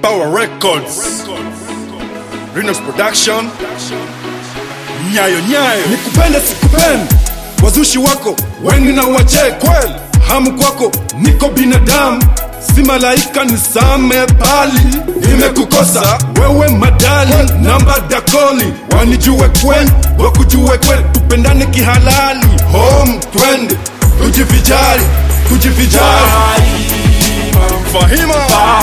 Power Records, Renox Production, Nyayo Nyayo. nikupende sikupende wazushi wako wengi na wache kweli hamu kwako niko binadamu si malaika nisame bali nimekukosa wewe madali namba dakoli wanijue kwen wakujue kwen tupendane kihalali home twende tujivijali tujivijali Fahima,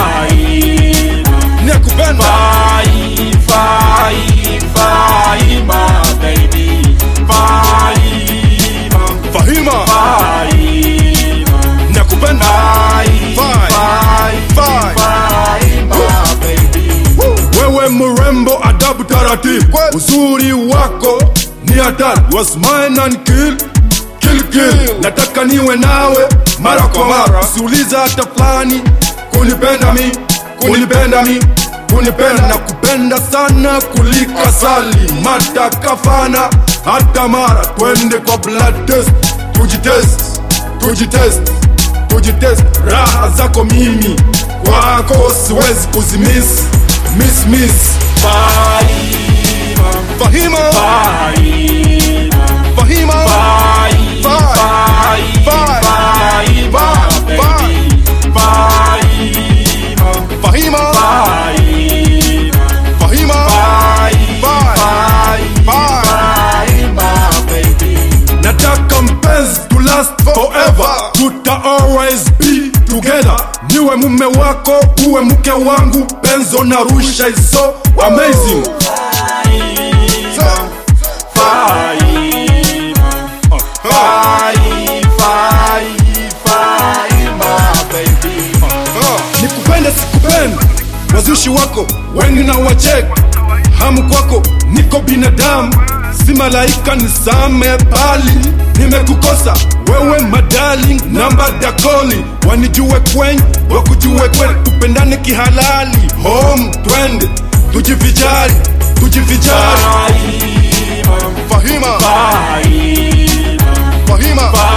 nakupenda. Fahima, nakupenda. wewe mrembo adabu taratibu uzuri wako ni hatari was mine and kill kill kill nataka niwe nawe mara kwa mara usiuliza hata fulani kunipenda mi kunipenda mi kunipenda na kupenda sana kulika sali mata kafana hata mara twende kwa blood test tujitest tujitest tujitest raha zako mimi kwako siwezi kuzimis miss miss Fahima, Fahima, Fahima, Fahima, nataka mpenzi to last forever tuta always be together niwe mume wako uwe mke wangu penzo na rusha is so amazing nikupende sikupende wazushi wako wengi na wachek hamu kwako niko binadamu si malaika nisame bali nimekukosa wewe madali namba dakoli wanijue kwen wakujue kwen tupendane kihalali home twende tujivijali tujivijali Fahima, Fahima,